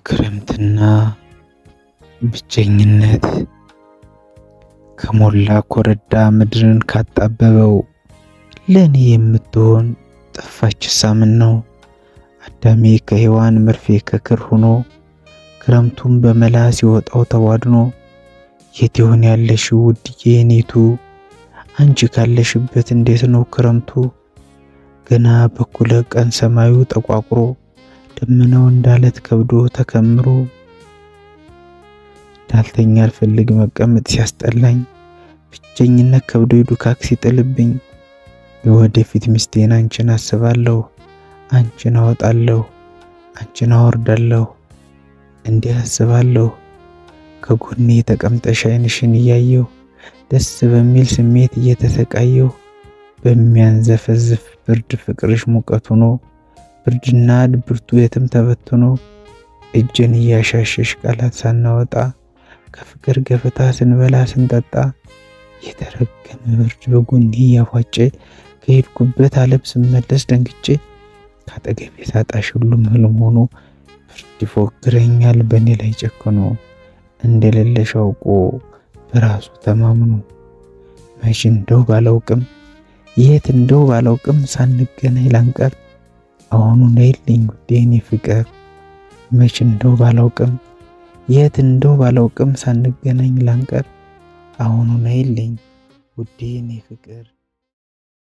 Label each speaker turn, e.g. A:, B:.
A: ክረምትና ብቸኝነት ከሞላ ኮረዳ ምድርን ካጣበበው ለእኔ የምትሆን ጠፋች ሳምን ነው። አዳሜ ከሔዋን መርፌ ከክር ሆኖ ክረምቱን በመላ ሲወጣው ተቧድኖ የት ይሆን ያለሽው ውድዬ የኔቱ አንቺ ካለሽበት እንዴት ነው ክረምቱ? ገና በኩለ ቀን ሰማዩ ጠቋቁሮ ደመናው እንዳለት ከብዶ ተከምሮ እንዳልተኛ አልፈልግ መቀመጥ ሲያስጠላኝ ብቸኝነት ከብዶ ዱካክ ሲጥልብኝ የወደፊት ሚስቴን አንቺን አስባለሁ አንቺን አወጣለሁ አንቺን አወርዳለሁ እንዲህ አስባለሁ ከጎኔ ተቀምጠሽ ዓይንሽን እያየሁ ደስ በሚል ስሜት እየተሰቃየሁ በሚያንዘፈዝፍ ብርድ ፍቅርሽ ሙቀት ሆኖ ብርድና ድብርቱ የትም ተበትኖ እጅን እያሻሸሽ ቃላት ሳናወጣ ከፍቅር ገበታ ስንበላ ስንጠጣ የተረገመ ብርድ በጎኔ እያፏጨ ከሄድኩበት ዓለም ስመለስ ደንግጬ ካጠገቤ ሳጣሽ ሁሉም ህልም ሆኖ ብርድ ይፎግረኛል በእኔ ላይ ጨክኖ እንደሌለሽ አውቆ በራሱ ተማምኖ መች እንደው ባላውቅም የት እንደው ባላውቅም ሳንገናኝ ላንቀር አሁኑ ነይልኝ ውዴ የኔ ፍቅር መች እንደው ባላውቅም የት እንደው ባላውቅም ሳንገናኝ ላንቀር አሁኑ ነይልኝ ውዴ የኔ ፍቅር